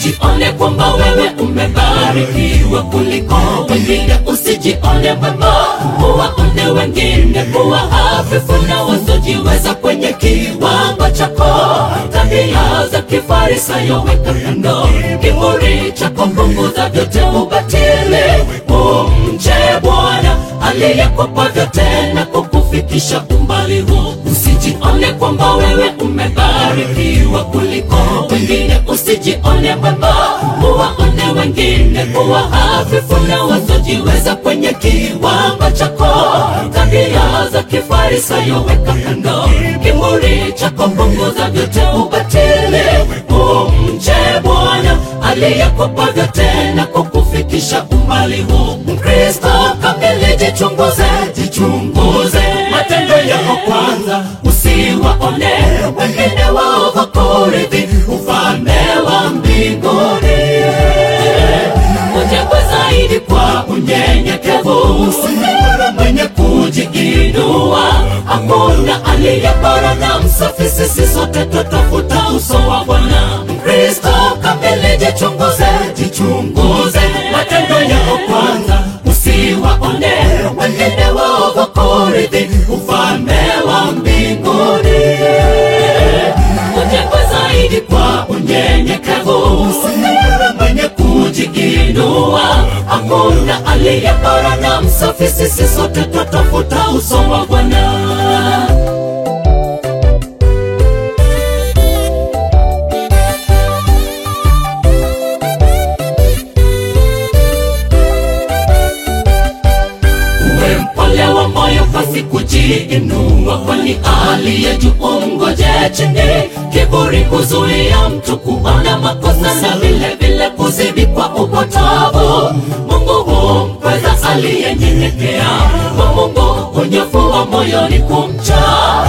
usijione kwamba wewe umebarikiwa kuliko wengine, usijione mwema, uwaone wengine kuwa hafifu na wasiojiweza kwenye kiwango chako. Tabia za kifarisayo weka kando, kiburi chako punguza, vyote ubatili. Umche Bwana aliyekupa vyote na kukufikisha umbali huu. Usijione kwamba wewe umebarikiwa kuliko wengine, usijione mwema, uwaone wengine kuwa hafifu na wasiojiweza kwenye kiwango chako. Tabia za kifarisayo weka kando, kiburi chako punguza, vyote ubatili. Umche Bwana aliyekupa vyote na kukufikisha umbali huu. Mkristo kamili, jichunguze, jichunguze matendo yako kwanza, usiwaone wengine waovu kurithi ufalme wa mbinguni. Ujengwe zaidi kwa unyenyekevu, usiwe mwenye kujiinua. Hakuna aliye bora na msafi, sisi sote twatafuta uso wa Bwana. Mkristo kamili, jichunguze, jichunguze matendo yako kwanza, usiwaone wengine waovu kurithi ufalme wa mbinguni. Ujengwe zaidi kwa unyenyekevu, usiwe mwenye kujiinua. Hakuna aliye bora na msafi, sisi sote twatafuta uso wa Bwana. Uwe mpole wa moyo pasi kujiinua, kwani aliye juu mngoje chini. Kiburi kuzuia mtu kuona makosa na vile vile kuzidi kwa upotovu. Mungu humpweza aliyenyenyekea, kwa Mungu unyofu wa moyo ni kumcha.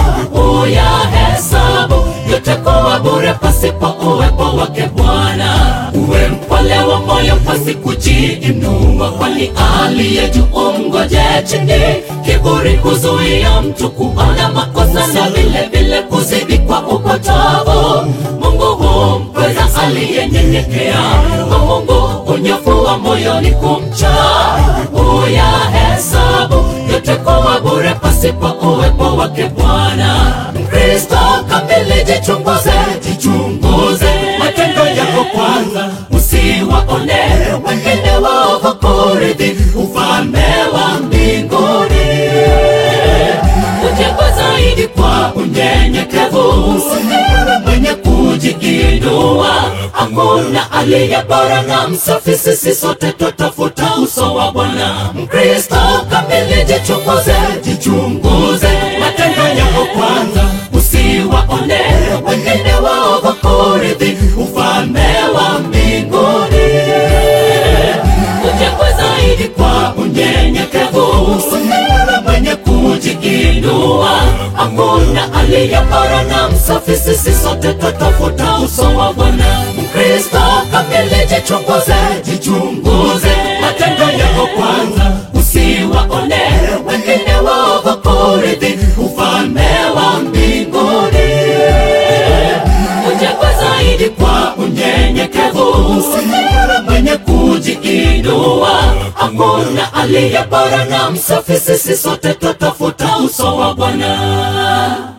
Uyahesabu yote kuwa bure pasipo uwepo wake Bwana. Uwe mpole wa moyo pasi kujiinua, kwani aliye juu mngoje chini. Kiburi kuzuia mtu kuona makosa na vile vile kuzidi kwa upotovu. Mungu humpweza aliyenyenyekea, kwa Mungu unyofu wa moyo ni kumcha. Uyahesabu yote kuwa bure pasipo uwepo wake Bwana. Mkristo kamili, jichunguze, jichunguze matendo yako kwanza, usiwaone wengine waovu kurithi ufalme wa mbinguni. Ujengwe zaidi kwa unyenyekevu, usiwe mwenye kujiinua. Hakuna aliye bora na msafi, sisi sote twatafuta uso wa Bwana. Mkristo kamili, jichunguze, jichunguze matendo yako kwanza, usiwaone wengine waovu kurithi ufalme wa mbinguni. Ujengwe zaidi kwa unyenyekevu, usiwe mwenye kujiinua. Hakuna aliye bora na msafi, sisi sote twatafuta uso wa Bwana. Mkristo kamili, jichunguze, jichunguze matendo yako kwanza, usiwaone wengine waovu kurithi ufalme wa mbinguni. Ujengwe zaidi kwa unyenyekevu, usiwe mwenye kujiinua. Hakuna aliye bora na msafi, sisi sote twatafuta uso wa Bwana.